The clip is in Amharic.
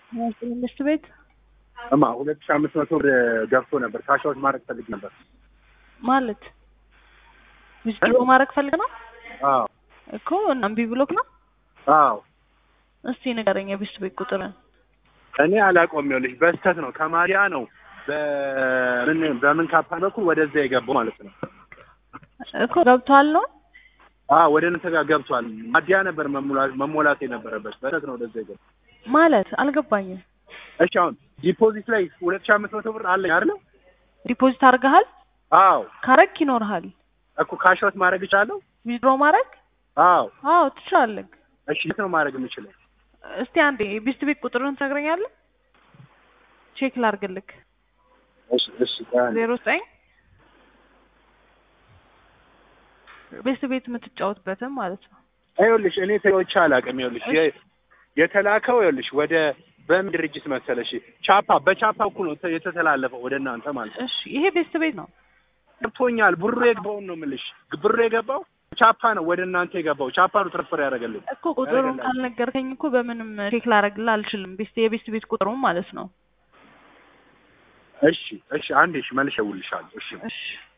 መንግስት ቤት እማ ሁለት ሺህ አምስት መቶ ብር ገብቶ ነበር። ካሻዎች ማድረግ ፈልግ ነበር። ማለት ዊዝድሮ ማድረግ ፈልግ ነው አዎ እኮ እና እምቢ ብሎክ ነው። አዎ እስቲ ንገረኝ የቤት ቤት ቁጥርን። እኔ አላውቀውም። ይኸውልሽ በስተት ነው ከማሊያ ነው በምን በምን ካፓ በኩል ወደዛ የገባው ማለት ነው። እኮ ገብቷል ነው አዎ ወደ እናንተ ጋር ገብቷል። ማዲያ ነበር መሙላት መሞላት የነበረበት በስተት ነው ወደዛ የገባው። ማለት አልገባኝም። እሺ አሁን ዲፖዚት ላይ ሁለት ሺህ አምስት መቶ ብር አለኝ አይደል? ዲፖዚት አድርገሃል? አዎ ካረግ ይኖርሃል። እኮ ካሻዎች ማድረግ እችላለሁ? ዊዝድሮ ማድረግ አዎ አዎ ትችላለህ። እሺ የት ነው ማድረግ የምችለው? እስቲ አንዴ የቤት ቤት ቁጥርን ትነግረኛለህ? ቼክ ላድርግልክ። እሺ እሺ ቆይ አንዴ። ዜሮ ዘጠኝ ቤት ቤት የምትጫወትበትም ማለት ነው። ይኸውልሽ እኔ ተዎች አላውቅም። ይኸውልሽ የ- የተላከው ይኸውልሽ ወደ በምን ድርጅት መሰለሽ? ቻፓ በቻፓ እኩል ነው ተ- የተተላለፈው ወደ እናንተ ማለት ነው። እሺ ይሄ ቤት ቤት ነው። ገብቶኛል። ብሩ የገባውን ነው የምልሽ። ብሩ የገባው ቻፓ ነው ወደ እናንተ የገባው ቻፓ ነው ትራንስፈር ያደረገልኝ። እኮ ቁጥሩን ካልነገርከኝ እኮ በምንም ቼክ ላደርግልህ አልችልም። ቤት የቤት ቤት ቁጥሩን ማለት ነው። እሺ እሺ አንዴ እሺ መልሼ እደውልልሻለሁ። እሺ እሺ